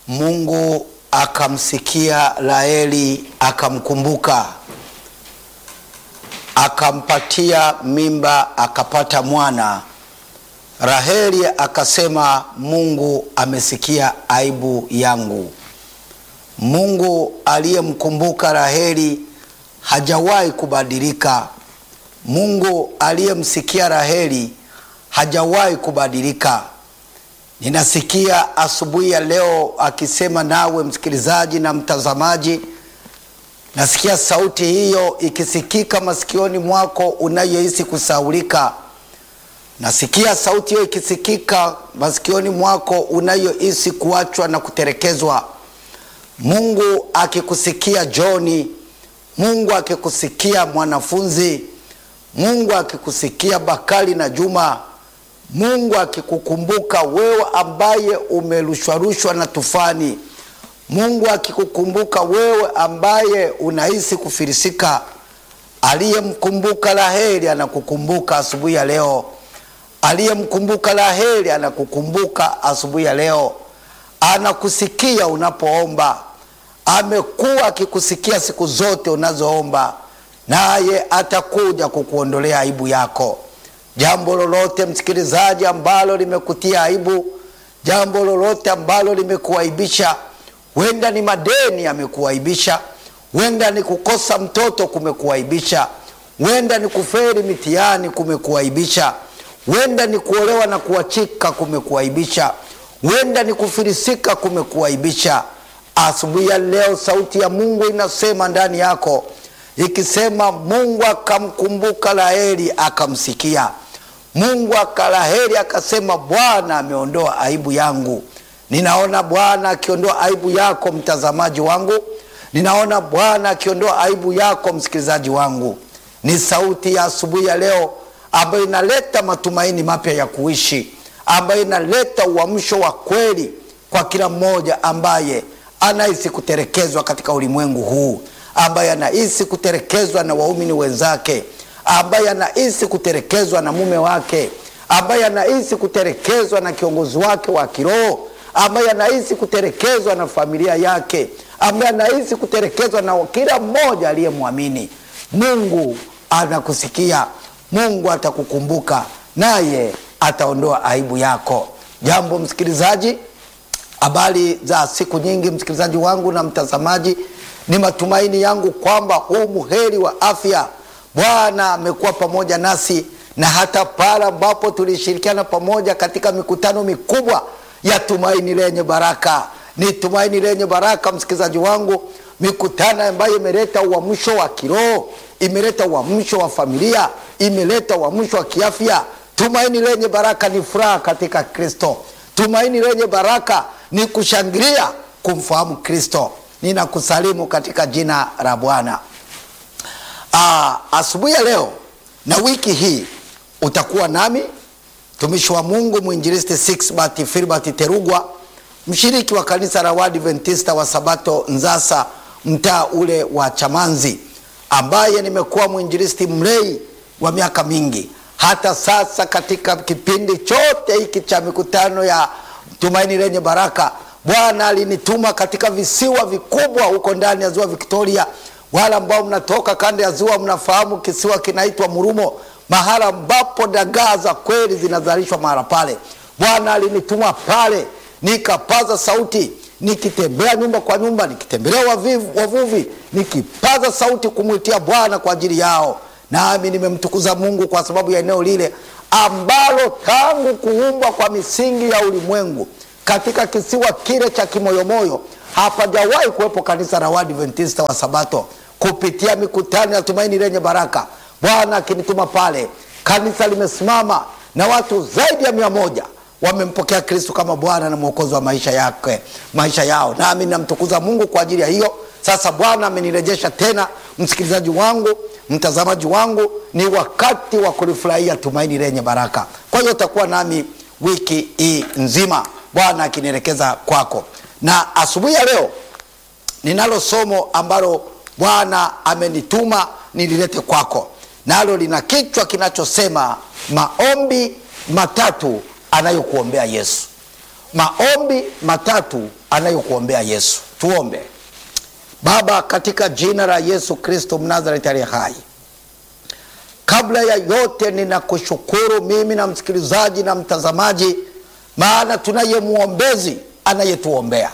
Mungu akamsikia Raheli akamkumbuka, akampatia mimba, akapata mwana. Raheli akasema, Mungu amesikia aibu yangu. Mungu aliyemkumbuka Raheli hajawahi kubadilika. Mungu aliyemsikia Raheli hajawahi kubadilika. Ninasikia asubuhi ya leo akisema nawe msikilizaji na mtazamaji, nasikia sauti hiyo ikisikika masikioni mwako unayohisi kusaulika. Nasikia sauti hiyo ikisikika masikioni mwako unayohisi kuachwa na kutelekezwa. Mungu akikusikia Joni, Mungu akikusikia mwanafunzi, Mungu akikusikia Bakari na Juma, Mungu akikukumbuka wewe ambaye umerushwarushwa na tufani, Mungu akikukumbuka wewe ambaye unahisi kufilisika, aliyemkumbuka Raheli anakukumbuka asubuhi ya leo. Aliyemkumbuka Raheli anakukumbuka asubuhi ya leo, anakusikia unapoomba. Amekuwa akikusikia siku zote unazoomba, naye atakuja kukuondolea aibu yako. Jambo lolote msikilizaji, ambalo limekutia aibu, jambo lolote ambalo limekuaibisha, huenda ni madeni yamekuaibisha, huenda ni kukosa mtoto kumekuaibisha, huenda ni kuferi mitihani kumekuaibisha, huenda ni kuolewa na kuachika kumekuaibisha, huenda ni kufilisika kumekuaibisha. Asubuhi ya leo sauti ya Mungu inasema ndani yako ikisema, Mungu akamkumbuka Raheli akamsikia. Mungu akalaheri akasema, Bwana ameondoa aibu yangu. Ninaona Bwana akiondoa aibu yako mtazamaji wangu, ninaona Bwana akiondoa aibu yako msikilizaji wangu. Ni sauti ya asubuhi ya leo ambayo inaleta matumaini mapya ya kuishi, ambayo inaleta uamsho wa kweli kwa kila mmoja ambaye anahisi kutelekezwa katika ulimwengu huu, ambaye anahisi kutelekezwa na waumini wenzake ambaye anahisi kutelekezwa na mume wake, ambaye anahisi kutelekezwa na kiongozi wake wa kiroho, ambaye anahisi kutelekezwa na familia yake, ambaye anahisi kutelekezwa na kila mmoja aliyemwamini. Mungu anakusikia, Mungu atakukumbuka, naye ataondoa aibu yako. Jambo msikilizaji, habari za siku nyingi, msikilizaji wangu na mtazamaji, ni matumaini yangu kwamba huu muheri wa afya Bwana amekuwa pamoja nasi na hata pale ambapo tulishirikiana pamoja katika mikutano mikubwa ya tumaini lenye baraka. Ni tumaini lenye baraka, msikilizaji wangu, mikutano ambayo imeleta uamsho wa kiroho, imeleta uamsho wa familia, imeleta uamsho wa kiafya. Tumaini lenye baraka ni furaha katika Kristo. Tumaini lenye baraka ni kushangilia kumfahamu Kristo. Ninakusalimu katika jina la Bwana. Ah, asubuhi ya leo na wiki hii utakuwa nami mtumishi wa Mungu mwinjilisti Sixbert Filbert Terugwa, mshiriki wa kanisa la Waadventista wa Sabato Nzasa, mtaa ule wa Chamanzi, ambaye nimekuwa mwinjilisti mlei wa miaka mingi. Hata sasa katika kipindi chote hiki cha mikutano ya tumaini lenye baraka, Bwana alinituma katika visiwa vikubwa huko ndani ya ziwa Victoria wale ambao mnatoka kanda ya ziwa mnafahamu kisiwa kinaitwa Murumo, mahala ambapo dagaa za kweli zinazalishwa mahala pale. Bwana alinituma pale, nikapaza sauti, nikitembea nyumba kwa nyumba, nikitembelea wavuvi, nikipaza sauti kumwitia Bwana kwa ajili yao. Nami nimemtukuza Mungu kwa sababu ya eneo lile ambalo tangu kuumbwa kwa misingi ya ulimwengu katika kisiwa kile cha kimoyomoyo hapajawahi kuwepo kanisa la Waadventista wa Sabato. Kupitia mikutano ya tumaini lenye baraka, Bwana akinituma pale, kanisa limesimama na watu zaidi ya mia moja wamempokea Kristo kama Bwana na Mwokozi wa maisha yake, maisha yao. Nami namtukuza Mungu kwa ajili ya hiyo. Sasa Bwana amenirejesha tena, msikilizaji wangu, mtazamaji wangu, ni wakati wa kulifurahia tumaini lenye baraka. Kwa hiyo utakuwa nami wiki hii nzima, Bwana akinielekeza kwako na asubuhi ya leo ninalo somo ambalo Bwana amenituma nililete kwako, nalo lina kichwa kinachosema maombi matatu anayokuombea Yesu. Maombi matatu anayokuombea Yesu. Tuombe. Baba, katika jina la Yesu Kristo Mnazareti aliye hai, kabla ya yote ninakushukuru mimi na msikilizaji na mtazamaji, maana tunaye mwombezi anayetuombea.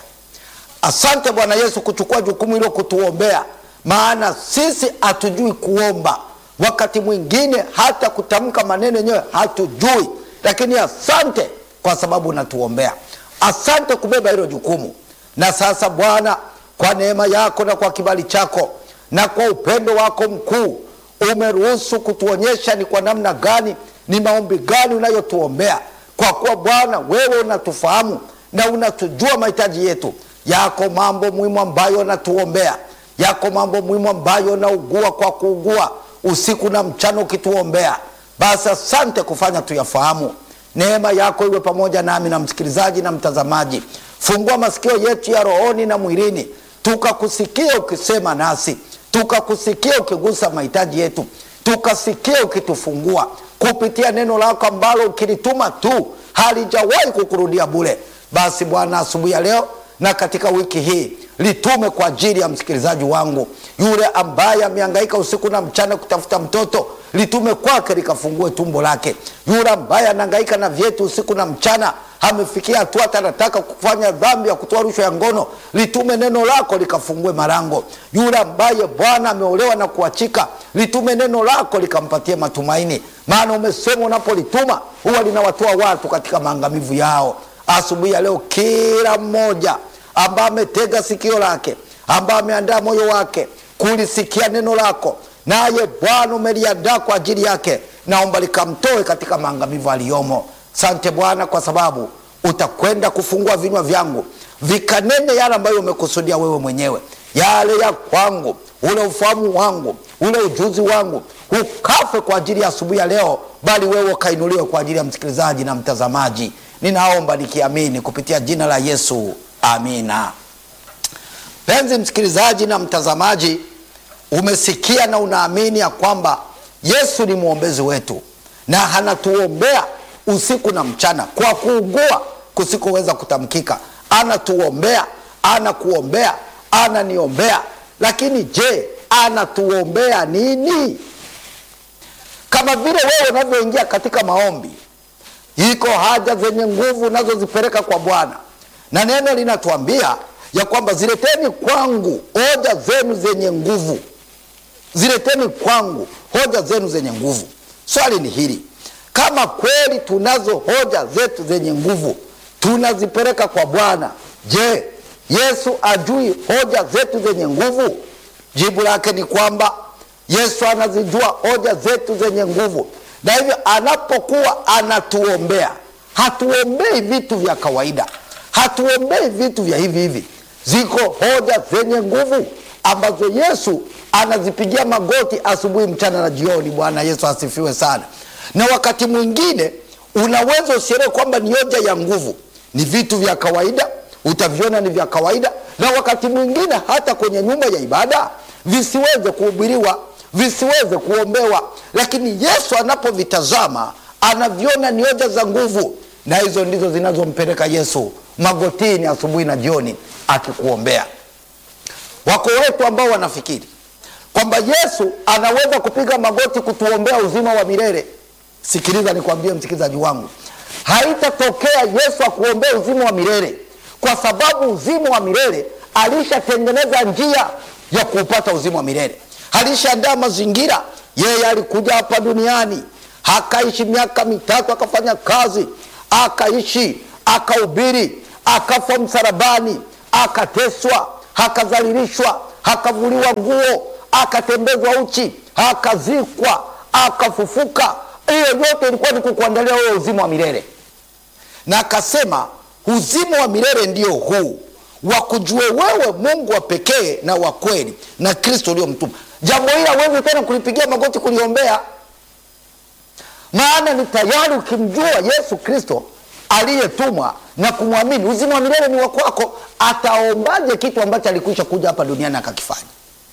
Asante Bwana Yesu kuchukua jukumu hilo kutuombea, maana sisi hatujui kuomba, wakati mwingine hata kutamka maneno yenyewe hatujui, lakini asante kwa sababu unatuombea. Asante kubeba hilo jukumu. Na sasa Bwana, kwa neema yako na kwa kibali chako na kwa upendo wako mkuu, umeruhusu kutuonyesha ni kwa namna gani, ni maombi gani unayotuombea, kwa kuwa Bwana wewe unatufahamu na unatujua mahitaji yetu. Yako mambo muhimu ambayo unatuombea, yako mambo muhimu ambayo unaugua kwa kuugua usiku na mchana ukituombea. Basi asante kufanya tuyafahamu. Neema yako iwe pamoja nami na msikilizaji na mtazamaji. Fungua masikio yetu ya rohoni na mwilini, tukakusikia ukisema nasi, tukakusikia ukigusa mahitaji yetu, tukasikia ukitufungua kupitia neno lako ambalo ukilituma tu halijawahi kukurudia bure. Basi Bwana, asubuhi ya leo na katika wiki hii litume kwa ajili ya msikilizaji wangu yule ambaye amehangaika usiku na mchana kutafuta mtoto, litume kwake likafungue tumbo lake. Yule ambaye anahangaika na vyetu usiku na mchana, amefikia hatua hata anataka kufanya dhambi ya kutoa rushwa ya ngono, litume neno lako likafungue malango. Yule ambaye Bwana ameolewa na kuachika, litume neno lako likampatie matumaini, maana umesema unapolituma huwa linawatoa watu katika maangamivu yao. Asubuhi ya leo kila mmoja ambaye ametega sikio lake, ambaye ameandaa moyo wake kulisikia neno lako, naye Bwana umeliandaa kwa ajili yake, naomba likamtoe katika maangamivu aliyomo. Sante Bwana kwa sababu utakwenda kufungua vinywa vyangu vikanene yale ambayo umekusudia wewe mwenyewe, yale ya kwangu, ule ufahamu wangu, ule ujuzi wangu ukafe kwa ajili ya asubuhi ya leo, bali wewe ukainuliwe kwa ajili ya msikilizaji na mtazamaji. Ninaomba nikiamini kupitia jina la Yesu, amina. Penzi msikilizaji na mtazamaji, umesikia na unaamini ya kwamba Yesu ni mwombezi wetu na anatuombea usiku na mchana kwa kuugua kusikoweza kutamkika. Anatuombea, anakuombea, ananiombea. Lakini je, anatuombea nini? Kama vile wewe unavyoingia katika maombi iko haja zenye nguvu unazozipeleka kwa Bwana, na neno linatuambia ya kwamba zileteni kwangu hoja zenu zenye nguvu, zileteni kwangu hoja zenu zenye nguvu. Swali ni hili, kama kweli tunazo hoja zetu zenye nguvu tunazipeleka kwa Bwana, je, Yesu ajui hoja zetu zenye nguvu? Jibu lake ni kwamba Yesu anazijua hoja zetu zenye nguvu na hivyo anapokuwa anatuombea, hatuombei vitu vya kawaida, hatuombei vitu vya hivi hivi. Ziko hoja zenye nguvu ambazo Yesu anazipigia magoti asubuhi, mchana na jioni. Bwana Yesu asifiwe sana. Na wakati mwingine unaweza usielewe kwamba ni hoja ya nguvu, ni vitu vya kawaida, utaviona ni vya kawaida, na wakati mwingine hata kwenye nyumba ya ibada visiweze kuhubiriwa visiweze kuombewa, lakini Yesu anapovitazama anaviona ni hoja za nguvu, na hizo ndizo zinazompeleka Yesu magotini asubuhi na jioni akikuombea. Wako wetu ambao wanafikiri kwamba Yesu anaweza kupiga magoti kutuombea uzima wa milele. Sikiliza nikwambie, msikilizaji wangu, haitatokea Yesu akuombea uzima wa milele, kwa sababu uzima wa milele alishatengeneza njia ya kuupata uzima wa milele alishaandaa mazingira. Yeye alikuja hapa duniani akaishi miaka mitatu, akafanya kazi, akaishi, akahubiri, akafa msalabani, akateswa, akadhalilishwa, akavuliwa nguo, akatembezwa uchi, akazikwa, akafufuka. Hiyo yote ilikuwa ni kukuandalia wewe uzima wa milele, na akasema uzima wa milele ndio huu wakujue wewe Mungu wa pekee na wa kweli na Kristo uliomtuma. Jambo hili hawezi tena kulipigia magoti kuliombea, maana ni tayari ukimjua Yesu Kristo aliyetumwa na kumwamini, uzima wa milele ni wa kwako. Ataombaje kitu ambacho alikwisha kuja hapa duniani akakifanya?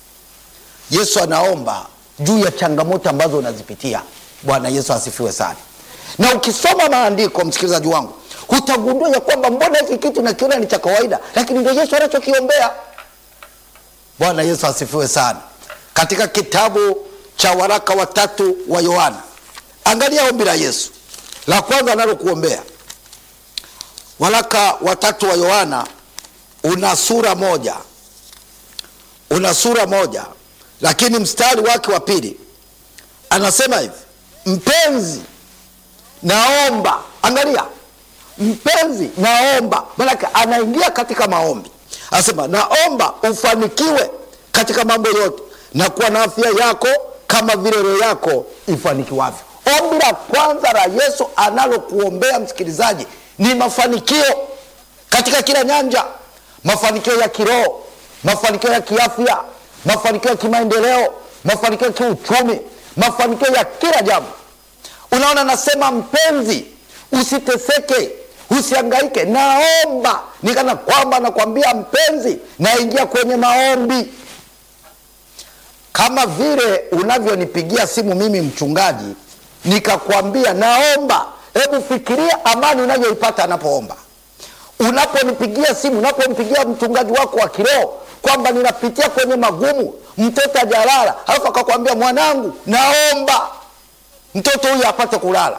Yesu anaomba juu ya changamoto ambazo unazipitia. Bwana Yesu asifiwe sana. Na ukisoma maandiko, msikilizaji wangu, utagundua ya kwamba mbona hiki kitu nakiona ni cha kawaida, lakini ndio Yesu anachokiombea. Bwana Yesu asifiwe sana. Katika kitabu cha waraka watatu wa Yohana, angalia ombi la Yesu la kwanza analokuombea. Waraka watatu wa Yohana una sura moja, una sura moja, lakini mstari wake wa pili anasema hivi, mpenzi naomba. Angalia, mpenzi naomba, maanake anaingia katika maombi, anasema naomba ufanikiwe katika mambo yote na kuwa na afya yako kama vile roho yako ifanikiwavyo. Ombi la kwanza la Yesu analokuombea msikilizaji ni mafanikio katika kila nyanja, mafanikio ya kiroho, mafanikio ya kiafya, mafanikio ya kimaendeleo, mafanikio ya kiuchumi, mafanikio ya kila jambo. Unaona, nasema mpenzi, usiteseke, usiangaike, naomba. Nikana kwamba nakwambia mpenzi, naingia kwenye maombi kama vile unavyonipigia simu mimi mchungaji, nikakwambia naomba. Hebu fikiria amani unayoipata anapoomba. Unaponipigia simu, unapompigia mchungaji wako wa kiroho kwamba ninapitia kwenye magumu, mtoto ajalala, halafu akakwambia mwanangu, naomba mtoto huyu apate kulala.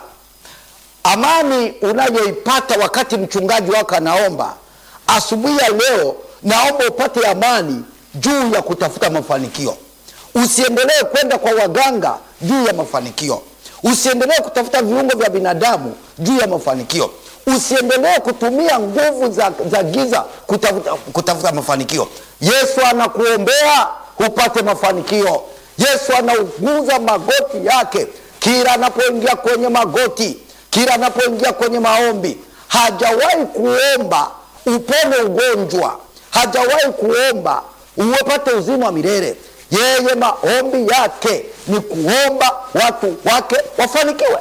Amani unayoipata wakati mchungaji wako anaomba, asubuhi ya leo, naomba upate amani juu ya kutafuta mafanikio. Usiendelee kwenda kwa waganga juu ya mafanikio. Usiendelee kutafuta viungo vya binadamu juu ya mafanikio. Usiendelee kutumia nguvu za, za giza kutafuta, kutafuta mafanikio. Yesu anakuombea upate mafanikio. Yesu anauguza magoti yake kila anapoingia kwenye magoti, kila anapoingia kwenye maombi. Hajawahi kuomba upone ugonjwa, hajawahi kuomba uwepate uzima wa milele. Yeye maombi yake ni kuomba watu wake wafanikiwe.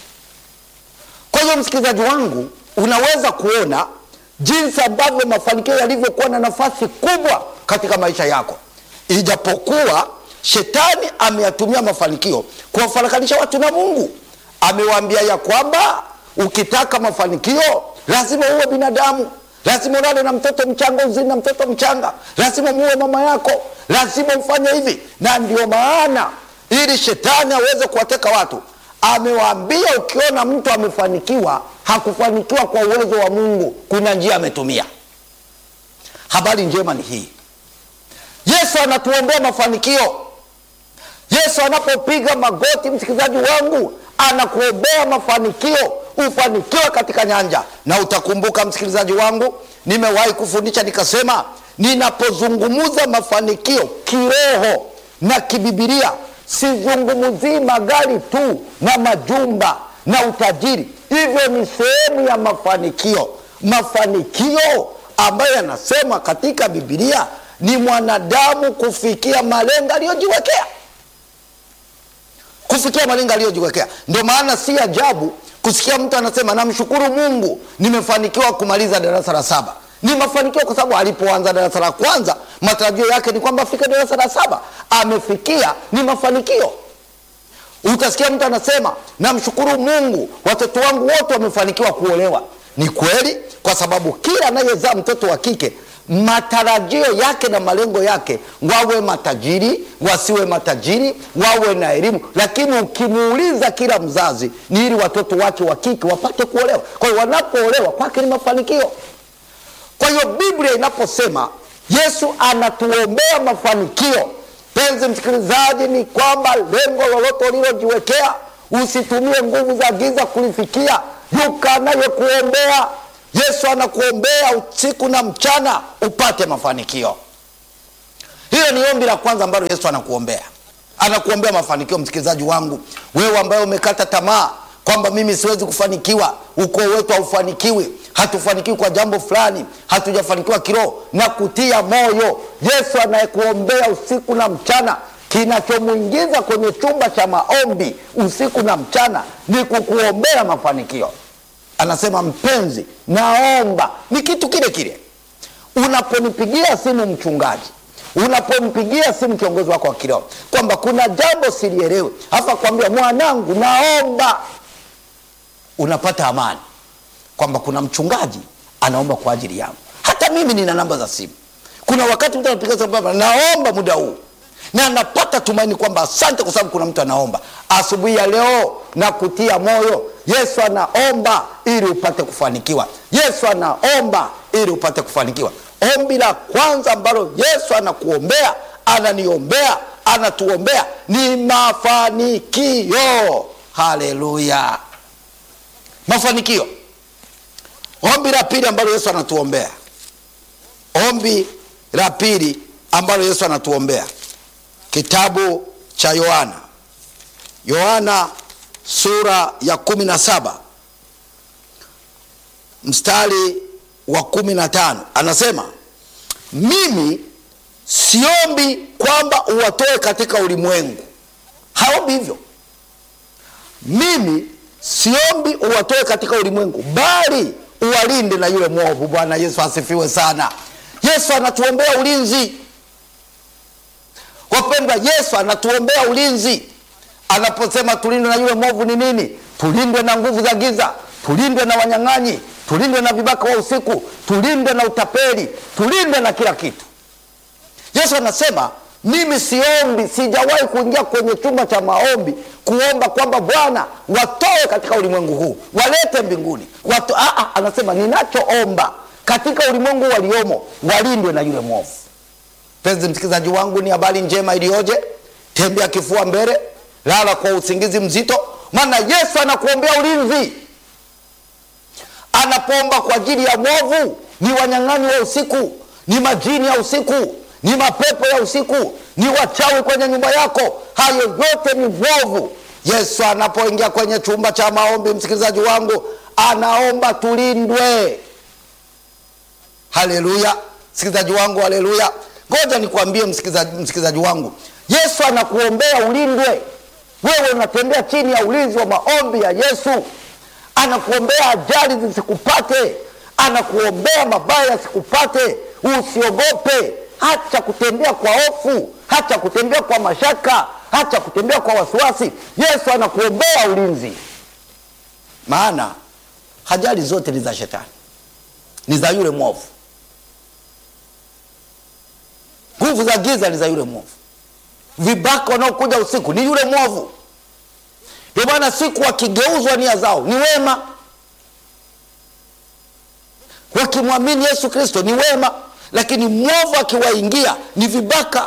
Kwa hiyo msikilizaji wangu, unaweza kuona jinsi ambavyo mafanikio yalivyokuwa na nafasi kubwa katika maisha yako, ijapokuwa shetani ameyatumia mafanikio kuwafarakanisha watu na Mungu. Amewaambia ya kwamba ukitaka mafanikio lazima uwe binadamu lazima ulale na mtoto mchanga, uzini na mtoto mchanga, lazima muue mama yako, lazima ufanye hivi. Na ndio maana ili shetani aweze kuwateka watu, amewaambia ukiona mtu amefanikiwa, hakufanikiwa kwa uwezo wa Mungu, kuna njia ametumia. Habari njema ni hii, Yesu anatuombea mafanikio. Yesu anapopiga magoti, msikilizaji wangu, anakuombea mafanikio ufanikiwe katika nyanja. Na utakumbuka msikilizaji wangu, nimewahi kufundisha nikasema, ninapozungumza mafanikio kiroho na kibibilia, sizungumzii magari tu na majumba na utajiri. Hivyo ni sehemu ya mafanikio. Mafanikio ambayo yanasema katika Bibilia ni mwanadamu kufikia malengo aliyojiwekea, kufikia malengo aliyojiwekea. Ndio maana si ajabu kusikia mtu anasema namshukuru Mungu nimefanikiwa kumaliza darasa la saba. Ni mafanikio kwa sababu alipoanza darasa la kwanza matarajio yake ni kwamba afike darasa la saba, amefikia, ni mafanikio. Utasikia mtu anasema namshukuru Mungu watoto wangu wote wamefanikiwa kuolewa. Ni kweli, kwa sababu kila anayezaa mtoto wa kike matarajio yake na malengo yake, wawe matajiri wasiwe matajiri, wawe na elimu. Lakini ukimuuliza kila mzazi, ni ili watoto wake wa kike wapate kuolewa. Kwa hiyo wanapoolewa kwake ni mafanikio. Kwa hiyo Biblia inaposema Yesu anatuombea mafanikio, penzi msikilizaji, ni kwamba lengo lolote ulilojiwekea usitumie nguvu za giza kulifikia. Yuka anayekuombea Yesu anakuombea usiku na mchana upate mafanikio. Hiyo ni ombi la kwanza ambalo Yesu anakuombea, anakuombea mafanikio. Msikilizaji wangu, wewe ambaye umekata tamaa kwamba mimi siwezi kufanikiwa, ukoo wetu haufanikiwi, hatufanikiwi kwa jambo fulani, hatujafanikiwa kiroho, na kutia moyo, Yesu anayekuombea usiku na mchana. Kinachomwingiza kwenye chumba cha maombi usiku na mchana ni kukuombea mafanikio. Anasema mpenzi, naomba. Ni kitu kile kile unaponipigia simu mchungaji, unapompigia simu kiongozi wako wa kiroho kwamba kuna jambo silielewe, halafu akwambia mwanangu, naomba, unapata amani. kwamba kuna mchungaji anaomba kwa ajili yangu. Hata mimi nina namba za simu. Kuna wakati mtu anapiga simu kwamba naomba muda huu, na napata tumaini kwamba asante, kwa sababu kuna mtu anaomba. Asubuhi ya leo na kutia moyo, Yesu anaomba ili upate kufanikiwa. Yesu anaomba ili upate kufanikiwa. Ombi la kwanza ambalo Yesu anakuombea, ananiombea, anatuombea ni mafanikio. Haleluya, mafanikio. Ombi la pili ambalo Yesu anatuombea, ombi la pili ambalo Yesu anatuombea, kitabu cha Yohana, Yohana sura ya kumi na saba mstari wa kumi na tano anasema mimi siombi kwamba uwatoe katika ulimwengu. Haombi hivyo, mimi siombi uwatoe katika ulimwengu, bali uwalinde na yule mwovu. Bwana Yesu asifiwe sana. Yesu anatuombea ulinzi, wapendwa. Yesu anatuombea ulinzi anaposema tulindwe na yule mwovu. Ni nini? Tulindwe na nguvu za giza, tulindwe na wanyang'anyi, tulindwe na vibaka wa usiku, tulindwe na utapeli, tulindwe na kila kitu. Yesu anasema mimi siombi, sijawahi kuingia kwenye chumba cha maombi kuomba kwamba Bwana watoe katika ulimwengu huu walete mbinguni watu. Aa, anasema ninachoomba katika ulimwengu waliomo walindwe na yule mwovu. Mpenzi msikilizaji wangu, ni habari njema iliyoje! Tembea kifua mbele, lala kwa usingizi mzito, maana Yesu anakuombea ulinzi. Anapoomba kwa ajili ya mwovu, ni wanyang'anyi wa usiku, ni majini ya usiku ni mapepo ya usiku, ni wachawi kwenye nyumba yako, hayo yote ni mwovu. Yesu anapoingia kwenye chumba cha maombi, msikilizaji wangu, anaomba tulindwe. Haleluya, msikilizaji wangu, haleluya. Ngoja nikwambie msikilizaji, msikilizaji wangu, Yesu anakuombea ulindwe. Wewe unatembea chini ya ulinzi wa maombi ya Yesu. Anakuombea ajali zisikupate, anakuombea mabaya yasikupate. Usiogope. Hacha kutembea kwa hofu, hacha kutembea kwa mashaka, hacha kutembea kwa wasiwasi. Yesu anakuombea ulinzi, maana ajali zote ni za shetani, ni za yule mwovu. Nguvu za giza ni za yule mwovu. Vibaka wanaokuja usiku ni yule mwovu. Ndio maana siku wakigeuzwa nia zao ni wema, wakimwamini Yesu Kristo ni wema lakini mwovu akiwaingia ni vibaka.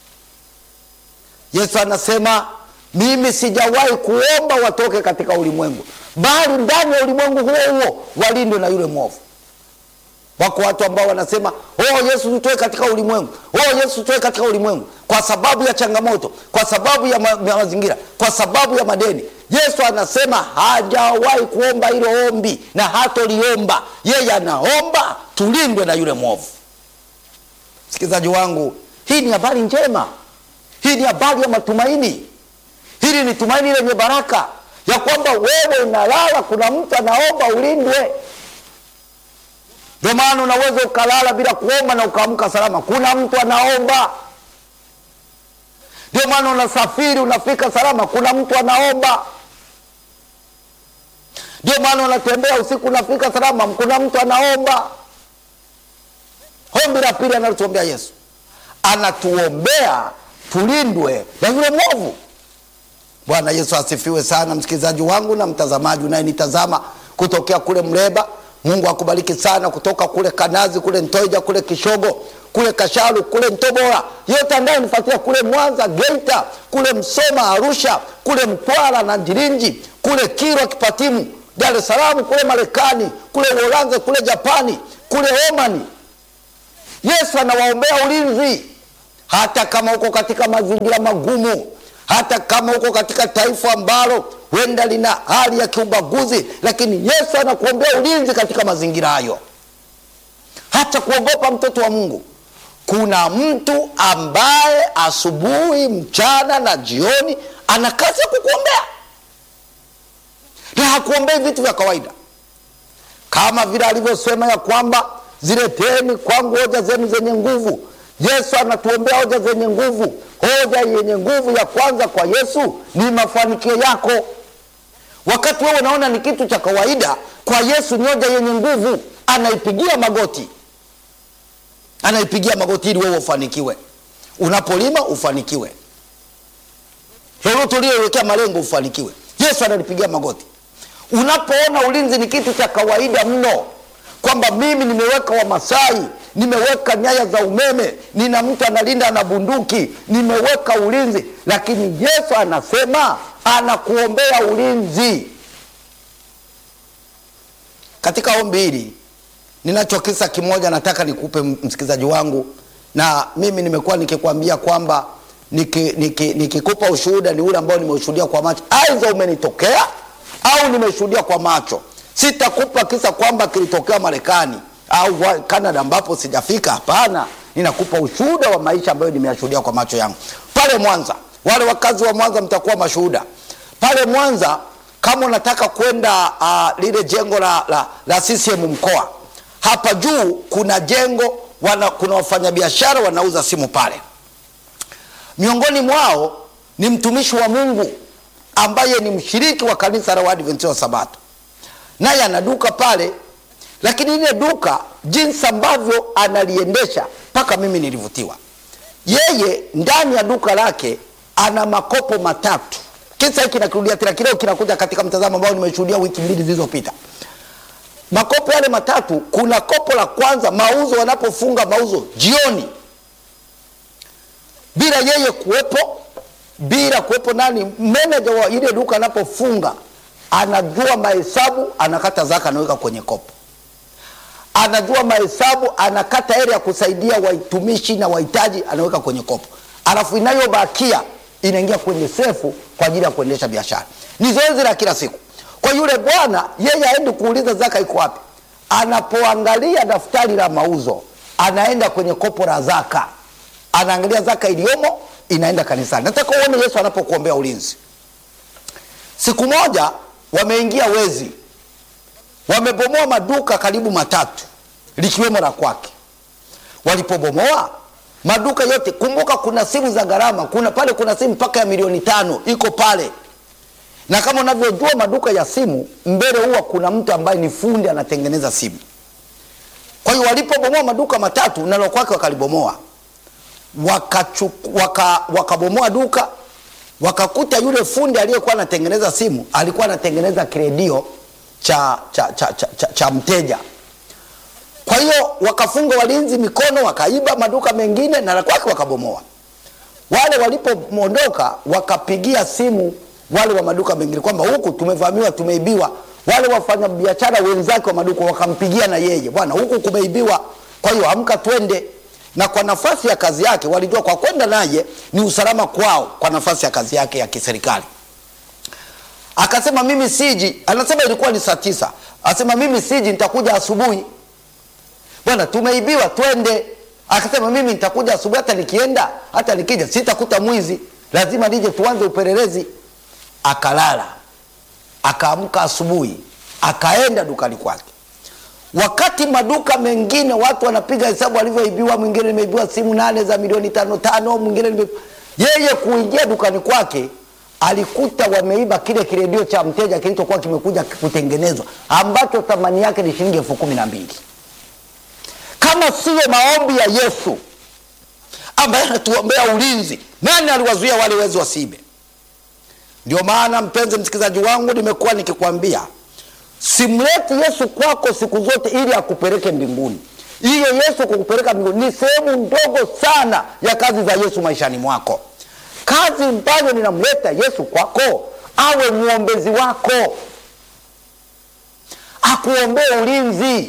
Yesu anasema mimi sijawahi kuomba watoke katika ulimwengu, bali ndani ya ulimwengu huo huo walindwe na yule mwovu. Wako watu ambao wanasema oh, Yesu tutoe katika ulimwengu, oh, Yesu tutoe katika ulimwengu, kwa sababu ya changamoto, kwa sababu ya, ma ya mazingira, kwa sababu ya madeni. Yesu anasema hajawahi kuomba hilo ombi na hatoliomba. Yeye anaomba tulindwe na yule mwovu. Msikilizaji wangu, hii ni habari njema, hii ni habari ya matumaini. Hili ni tumaini lenye baraka ya kwamba wewe unalala, kuna mtu anaomba ulindwe. Ndio maana unaweza ukalala bila kuomba na ukaamka salama, kuna mtu anaomba. Ndio maana unasafiri unafika salama, kuna mtu anaomba. Ndio maana unatembea usiku unafika salama, kuna mtu anaomba. Ombi la pili analotuombea Yesu, anatuombea tulindwe na yule mwovu. Bwana Yesu asifiwe sana, msikilizaji wangu na mtazamaji unayenitazama kutokea kule Mleba. Mungu akubariki sana, kutoka kule Kanazi, kule Ntoija, kule Kishogo, kule Kasharu, kule Mtobora, yote anayenifuatia kule Mwanza, Geita, kule Msoma, Arusha, kule Mtwara na Njirinji, kule Kilwa, Kipatimu, Dar es Salaam, kule Marekani, kule Uholanzi, kule Japani, kule Omani. Yesu anawaombea ulinzi, hata kama uko katika mazingira magumu, hata kama uko katika taifa ambalo huenda lina hali ya kiubaguzi, lakini Yesu anakuombea ulinzi katika mazingira hayo. Hata kuogopa, mtoto wa Mungu, kuna mtu ambaye asubuhi, mchana na jioni ana kazi ya kukuombea, na hakuombei vitu vya kawaida, kama vile alivyosema ya kwamba zileteni kwangu hoja zenu zenye nguvu. Yesu anatuombea hoja zenye nguvu. Hoja yenye nguvu ya kwanza kwa Yesu ni mafanikio yako. wakati wewe unaona ni kitu cha kawaida kwa yesu nyoja yenye nguvu anaipigia magoti anaipigia magoti ili wewe ufanikiwe unapolima ufanikiwe lolote uliowekea malengo ufanikiwe yesu analipigia magoti unapoona ulinzi ni kitu cha kawaida mno kwamba mimi nimeweka wamasai nimeweka nyaya za umeme nina mtu analinda na bunduki nimeweka ulinzi lakini yesu anasema anakuombea ulinzi katika ombi hili ninacho kisa kimoja nataka nikupe msikilizaji wangu na mimi nimekuwa nikikwambia kwamba nikikupa niki, niki ushuhuda ni ule ambao nimeushuhudia kwa macho aidha umenitokea au nimeshuhudia kwa macho sitakupa kisa kwamba kilitokea marekani au canada ambapo sijafika hapana ninakupa ushuhuda wa maisha ambayo nimeyashuhudia kwa macho yangu pale mwanza wale wakazi wa mwanza mtakuwa mashuhuda pale mwanza kama unataka kwenda uh, lile jengo la, la, la ccm mkoa hapa juu kuna jengo wana, kuna wafanyabiashara wanauza simu pale miongoni mwao ni mtumishi wa mungu ambaye ni mshiriki wa kanisa la waadventista wa sabato naye ana duka pale lakini ile duka jinsi ambavyo analiendesha mpaka mimi nilivutiwa yeye ndani ya duka lake ana makopo matatu kisa hiki nakirudia tena kileo kinakuja katika mtazamo ambao nimeshuhudia wiki mbili zilizopita makopo yale matatu kuna kopo la kwanza mauzo wanapofunga mauzo jioni bila yeye kuwepo bila kuwepo nani meneja wa ile duka anapofunga anajua mahesabu anakata zaka anaweka kwenye kopo anajua mahesabu anakata hela ya kusaidia waitumishi na wahitaji anaweka kwenye kopo alafu inayobakia inaingia kwenye sefu kwa ajili ya kuendesha biashara ni zoezi la kila siku kwa yule bwana yeye aendi kuuliza zaka iko wapi anapoangalia daftari la mauzo anaenda kwenye kopo la zaka anaangalia zaka iliyomo inaenda kanisani nataka uone yesu anapokuombea ulinzi siku moja wameingia wezi wamebomoa maduka karibu matatu likiwemo la kwake walipobomoa maduka yote kumbuka kuna simu za gharama kuna pale kuna simu mpaka ya milioni tano iko pale na kama unavyojua maduka ya simu mbele huwa kuna mtu ambaye ni fundi anatengeneza simu kwa hiyo walipobomoa maduka matatu nalo kwake wakalibomoa wakabomoa waka, waka duka wakakuta yule fundi aliyekuwa anatengeneza simu alikuwa anatengeneza kiredio cha, cha, cha, cha, cha, cha mteja kwa hiyo wakafunga walinzi mikono wakaiba maduka mengine na la kwake wakabomoa wale walipoondoka wakapigia simu wale wa maduka mengine kwamba huku tumevamiwa tumeibiwa wale wafanyabiashara wenzake wa maduka wakampigia na yeye bwana huku kumeibiwa kwa hiyo amka twende na kwa nafasi ya kazi yake walijua kwa kwenda naye ni usalama kwao kwa nafasi ya kazi yake ya kiserikali akasema mimi siji anasema ilikuwa ni saa tisa asema mimi siji nitakuja asubuhi bwana tumeibiwa twende akasema mimi nitakuja asubuhi hata nikienda hata nikija sitakuta mwizi lazima nije tuanze upelelezi akalala akaamka asubuhi akaenda dukani kwake wakati maduka mengine watu wanapiga hesabu walivyoibiwa mwingine nimeibiwa simu nane za milioni tano tano mwingine nime... yeye kuingia dukani kwake alikuta wameiba kile kiredio cha mteja kilichokuwa kimekuja kutengenezwa ambacho thamani yake ni shilingi elfu kumi na mbili kama siyo maombi ya yesu ambaye anatuombea ulinzi nani aliwazuia wale wezi wasiibe ndio maana mpenzi msikilizaji wangu nimekuwa nikikwambia simleti yesu kwako siku zote ili akupeleke mbinguni hiyo yesu kukupeleka mbinguni ni sehemu ndogo sana ya kazi za yesu maishani mwako kazi ambayo ninamleta yesu kwako awe mwombezi wako akuombee ulinzi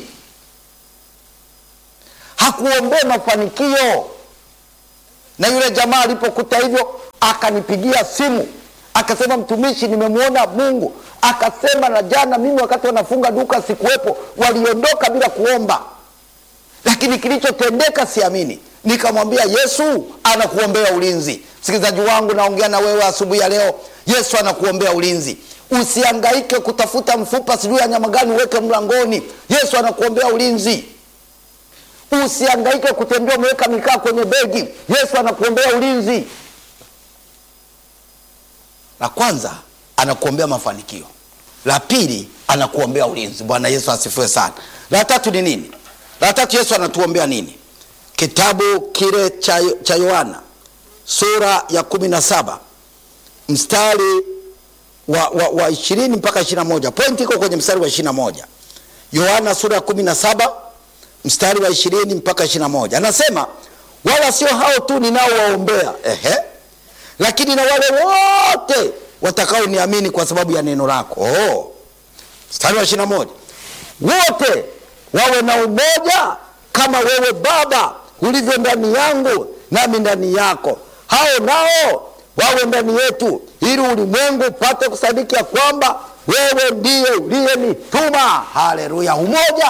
hakuombee mafanikio na yule jamaa alipokuta hivyo akanipigia simu akasema mtumishi nimemwona mungu akasema na jana mimi wakati wanafunga duka sikuwepo waliondoka bila kuomba lakini kilichotendeka siamini nikamwambia yesu anakuombea ulinzi msikilizaji wangu naongea na wewe asubuhi ya leo yesu anakuombea ulinzi usiangaike kutafuta mfupa sijui ya nyama gani uweke mlangoni yesu anakuombea ulinzi usiangaike kutembea umeweka mikaa kwenye begi yesu anakuombea ulinzi la kwanza anakuombea mafanikio la pili anakuombea ulinzi. Bwana Yesu asifiwe sana. La tatu ni nini? La tatu Yesu anatuombea nini? Kitabu kile cha cha Yohana sura ya kumi na saba mstari wa, wa, wa ishirini mpaka ishirini na moja pointi iko kwenye mstari wa ishirini na moja Yohana sura ya kumi na saba mstari wa ishirini mpaka ishirini na moja anasema wala sio hao tu ninaowaombea, ehe, lakini na wale wote watakaoniamini kwa sababu ya neno lako. Oh, mstari wa ishirini na moja wote wawe na umoja kama wewe Baba ulivyo ndani yangu nami ndani yako, hao nao wawe ndani yetu, ili ulimwengu upate kusadiki ya kwamba wewe ndiye uliyenituma. Haleluya! Umoja.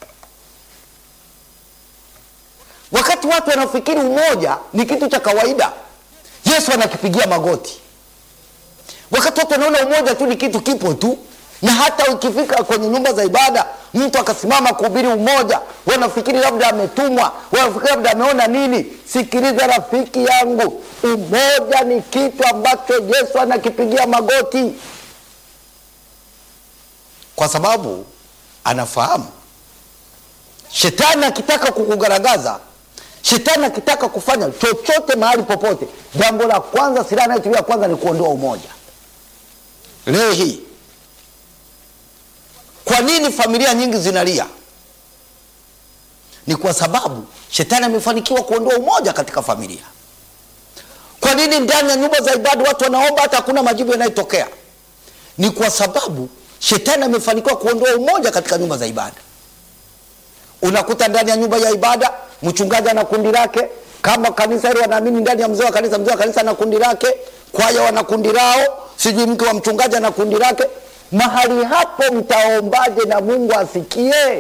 Wakati watu wanafikiri umoja ni kitu cha kawaida, Yesu anakipigia magoti. Wakati watu wanaona umoja tu ni kitu kipo tu, na hata ukifika kwenye nyumba za ibada mtu akasimama kuhubiri umoja, wanafikiri labda ametumwa, wanafikiri labda ameona nini. Sikiliza rafiki yangu, umoja ni kitu ambacho Yesu anakipigia magoti, kwa sababu anafahamu shetani akitaka kukugaragaza, shetani akitaka kufanya chochote mahali popote, jambo la kwanza, silaha anayotumia kwanza ni kuondoa umoja. Leo hii kwa nini familia nyingi zinalia? Ni kwa sababu shetani amefanikiwa kuondoa umoja katika familia. Kwa nini ndani ya nyumba za ibada watu wanaomba hata hakuna majibu yanayotokea? Ni kwa sababu shetani amefanikiwa kuondoa umoja katika nyumba za ibada. Unakuta ndani ya nyumba ya ibada mchungaji ana kundi lake, kama kanisa hilo wanaamini ndani ya mzee wa kanisa, mzee wa kanisa ana kundi lake, kwaya wana kundi lao, sijui mke wa mchungaji ana kundi lake. Mahali hapo mtaombaje na Mungu asikie?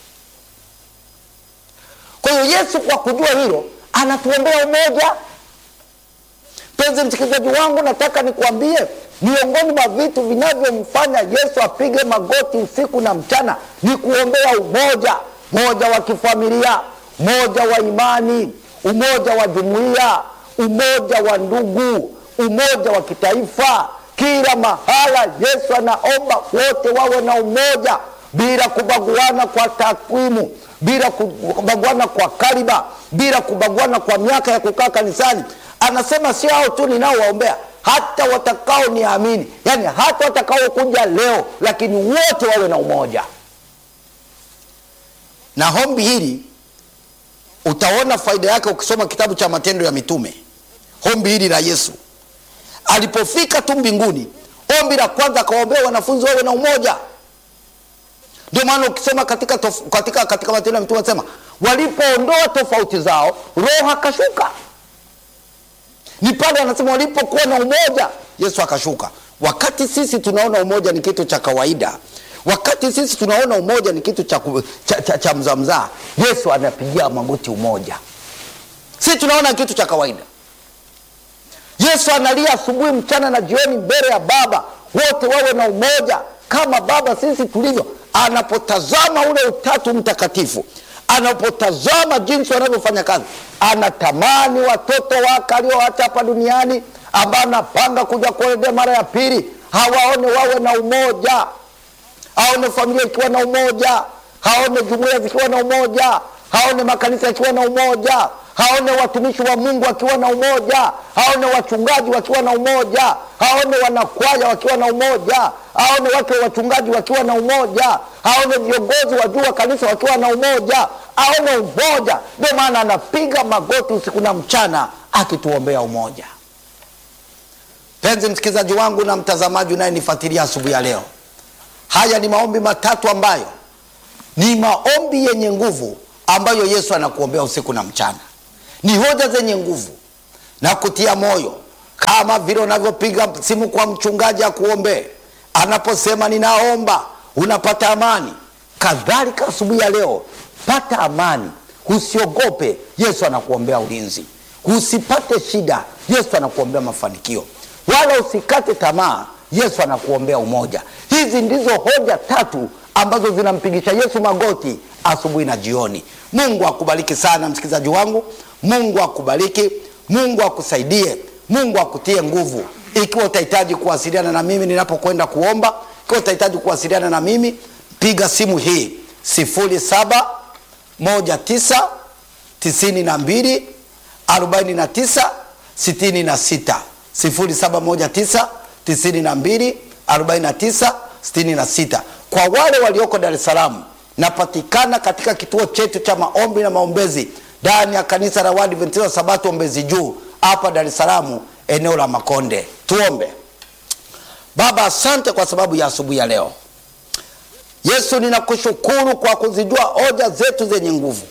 Kwa hiyo Yesu kwa kujua hilo anatuombea umoja. Mpenzi msikilizaji wangu, nataka nikuambie miongoni mwa vitu vinavyomfanya Yesu apige magoti usiku na mchana ni kuombea umoja, umoja wa kifamilia, umoja wa imani, umoja wa jumuiya, umoja wa ndugu, umoja wa kitaifa. Kila mahala Yesu anaomba wote wawe na umoja bila kubaguana kwa takwimu, bila kubaguana kwa kaliba, bila kubaguana kwa miaka ya kukaa kanisani. Anasema sio hao tu ninaowaombea, hata watakao niamini, yaani hata watakao kuja leo, lakini wote wawe na umoja. Na hombi hili utaona faida yake ukisoma kitabu cha Matendo ya Mitume. Hombi hili la Yesu alipofika tu mbinguni, ombi la kwanza akawaombea wanafunzi wawe na umoja. Ndio maana ukisoma katika, tof, katika, katika Matendo ya Mitume anasema walipoondoa tofauti zao Roho akashuka. Ni pale anasema walipokuwa na umoja Yesu akashuka. Wakati sisi tunaona umoja ni kitu cha kawaida, wakati sisi tunaona umoja ni kitu cha, cha, cha, cha mzamzaa, Yesu anapigia magoti umoja. Sisi tunaona kitu cha kawaida. Yesu analia asubuhi, mchana na jioni mbele ya Baba, wote wawe na umoja kama Baba sisi tulivyo. Anapotazama ule utatu mtakatifu, anapotazama jinsi wanavyofanya kazi, anatamani watoto wake alioacha hapa duniani, ambao anapanga kuja kuwaendea mara ya pili, hawaone wawe na umoja, aone familia ikiwa na umoja, haone jumuiya zikiwa na umoja, haone makanisa yakiwa na umoja haone watumishi wa Mungu wakiwa na umoja, haone wachungaji wakiwa na umoja, haone wanakwaya wakiwa na umoja, haone wake wachungaji wakiwa na umoja, haone viongozi wa juu wa kanisa wakiwa na umoja, aone umoja. Ndio maana anapiga magoti usiku na mchana akituombea umoja. Penzi msikilizaji wangu na mtazamaji unayenifuatilia asubuhi ya leo, haya ni maombi matatu ambayo ni maombi yenye nguvu ambayo Yesu anakuombea usiku na mchana ni hoja zenye nguvu na kutia moyo, kama vile unavyopiga simu kwa mchungaji akuombee, anaposema ninaomba, unapata amani. Kadhalika asubuhi ya leo, pata amani, usiogope. Yesu anakuombea ulinzi, usipate shida. Yesu anakuombea mafanikio, wala usikate tamaa. Yesu anakuombea umoja. Hizi ndizo hoja tatu ambazo zinampigisha Yesu magoti asubuhi na jioni. Mungu akubariki sana msikilizaji wangu. Mungu akubariki, Mungu akusaidie, Mungu akutie nguvu. Ikiwa utahitaji kuwasiliana na mimi ninapokwenda kuomba, Ikiwa utahitaji kuwasiliana na mimi, piga simu hii sifuri saba moja tisa tisini na mbili arobaini na tisa sitini na sita sifuri saba moja tisa tisini na mbili arobaini na tisa sitini na sita. Kwa wale walioko Dar es Salaam, napatikana katika kituo chetu cha maombi na maombezi ndani ya kanisa la Waadventista wa Sabato Mbezi Juu hapa Dar es Salaam, eneo la Makonde. Tuombe. Baba, asante kwa sababu ya asubuhi ya leo. Yesu, ninakushukuru kwa kuzijua hoja zetu zenye nguvu.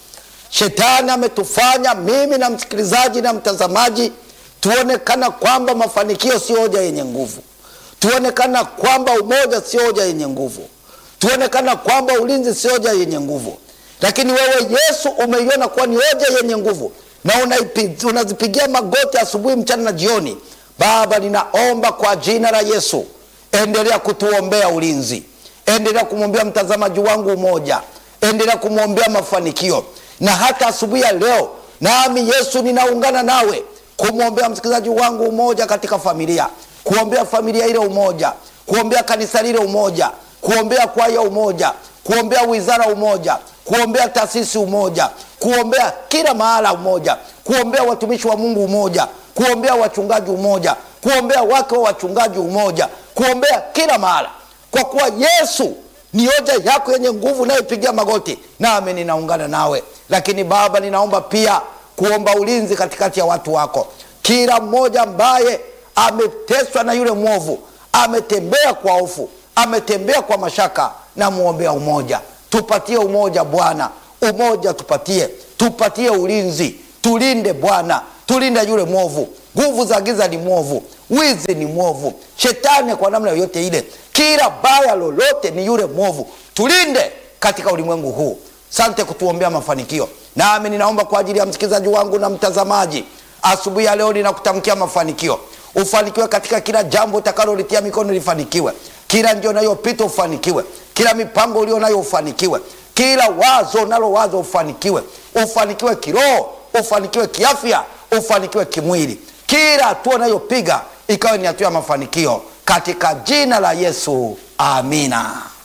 Shetani ametufanya mimi na msikilizaji na mtazamaji tuonekana kwamba mafanikio sio hoja yenye nguvu, tuonekana kwamba umoja sio hoja yenye nguvu, tuonekana kwamba ulinzi sio hoja yenye nguvu, lakini wewe Yesu umeiona kuwa ni hoja yenye nguvu na unaipi- unazipigia magoti asubuhi, mchana na jioni. Baba, ninaomba kwa jina la Yesu, endelea kutuombea ulinzi, endelea kumwombea mtazamaji wangu umoja, endelea kumwombea mafanikio, na hata asubuhi ya leo nami Yesu ninaungana nawe kumwombea msikilizaji wangu umoja katika familia, kuombea familia ile umoja, kuombea kanisa lile umoja, kuombea kwaya umoja, kuombea wizara umoja, kuombea taasisi umoja, kuombea kila mahala umoja, kuombea watumishi wa Mungu umoja, kuombea wachungaji umoja, kuombea wake wa wachungaji umoja, kuombea kila mahala, kwa kuwa Yesu ni hoja yako yenye nguvu nayopigia magoti, nami ninaungana nawe. Lakini Baba, ninaomba pia kuomba ulinzi katikati ya watu wako, kila mmoja ambaye ameteswa na yule mwovu, ametembea kwa hofu, ametembea kwa mashaka, na muombea umoja. Tupatie umoja Bwana, umoja tupatie, tupatie ulinzi, tulinde Bwana, tulinde yule mwovu. Nguvu za giza ni mwovu, wizi ni mwovu, shetani kwa namna yoyote ile, kila baya lolote ni yule mwovu. Tulinde katika ulimwengu huu. Sante kutuombea mafanikio. Nami ninaomba kwa ajili ya msikilizaji wangu na mtazamaji, asubuhi ya leo ninakutamkia mafanikio. Ufanikiwe katika kila jambo utakalolitia mikono lifanikiwe, kila njia unayopita ufanikiwe, kila mipango ulio nayo ufanikiwe, kila wazo unalo wazo ufanikiwe, ufanikiwe kiroho, ufanikiwe kiafya, ufanikiwe kimwili, kila hatua unayopiga ikawe ni hatua ya mafanikio katika jina la Yesu, amina.